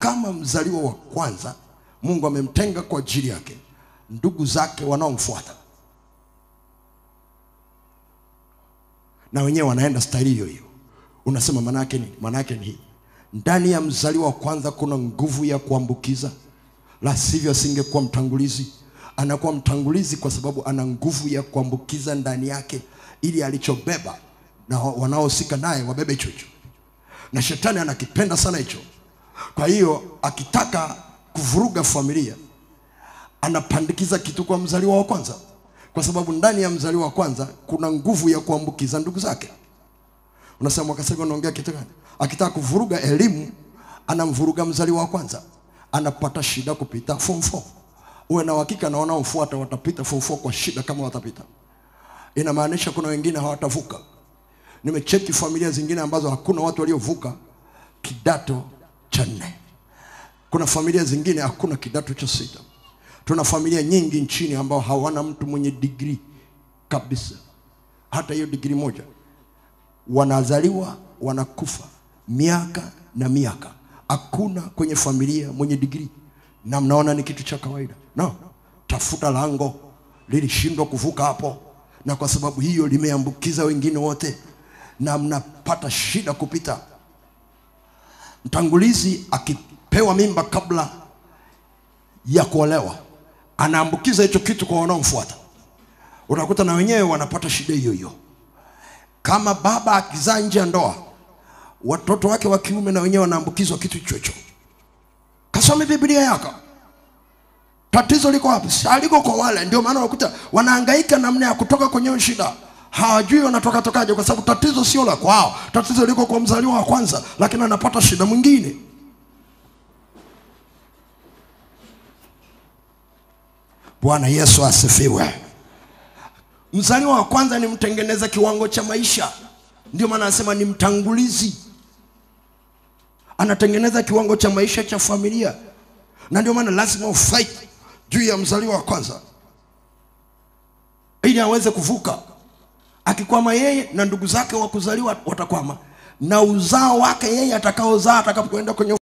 kama mzaliwa wa kwanza mungu amemtenga kwa ajili yake ndugu zake wanaomfuata na wenyewe wanaenda staili hiyo hiyo unasema maanaake nini maanaake ni hii ndani ya mzaliwa wa kwanza kuna nguvu ya kuambukiza la sivyo asingekuwa mtangulizi anakuwa mtangulizi kwa sababu ana nguvu ya kuambukiza ndani yake ili alichobeba na wanaohusika naye wabebe hicho hicho na shetani anakipenda sana hicho kwa hiyo akitaka kuvuruga familia anapandikiza kitu kwa mzaliwa wa kwanza kwa sababu ndani ya mzaliwa wa kwanza kuna nguvu ya kuambukiza ndugu zake unasema mwakaseka unaongea kitu gani akitaka kuvuruga elimu anamvuruga mzaliwa wa kwanza anapata shida kupita form 4 uwe na uhakika na wanaomfuata watapita form 4 kwa shida kama watapita inamaanisha kuna wengine hawatavuka nimecheki familia zingine ambazo hakuna watu waliovuka kidato cha nne kuna familia zingine hakuna kidato cha sita tuna familia nyingi nchini ambao hawana mtu mwenye digrii kabisa hata hiyo digrii moja wanazaliwa wanakufa miaka na miaka hakuna kwenye familia mwenye digrii na mnaona ni kitu cha kawaida no tafuta lango lilishindwa kuvuka hapo na kwa sababu hiyo limeambukiza wengine wote na mnapata shida kupita mtangulizi akipewa mimba kabla ya kuolewa anaambukiza hicho kitu kwa wanaomfuata unakuta na wenyewe wanapata shida hiyo hiyo kama baba akizaa nje ya ndoa watoto wake wa kiume na wenyewe wanaambukizwa kitu hicho hicho kasome biblia yako tatizo liko wapi Si aliko kwa wale ndio maana unakuta wanahangaika namna ya kutoka kwenye hiyo shida hawajui wanatoka tokaje kwa sababu tatizo sio la kwao tatizo liko kwa mzaliwa wa kwanza lakini anapata shida mwingine bwana yesu asifiwe mzaliwa wa kwanza ni mtengeneza kiwango cha maisha ndio maana anasema ni mtangulizi anatengeneza kiwango cha maisha cha familia na ndio maana lazima ufight juu ya mzaliwa wa kwanza ili aweze kuvuka akikwama yeye na ndugu zake wa kuzaliwa watakwama na uzao wake yeye atakaozaa atakapokwenda kwenye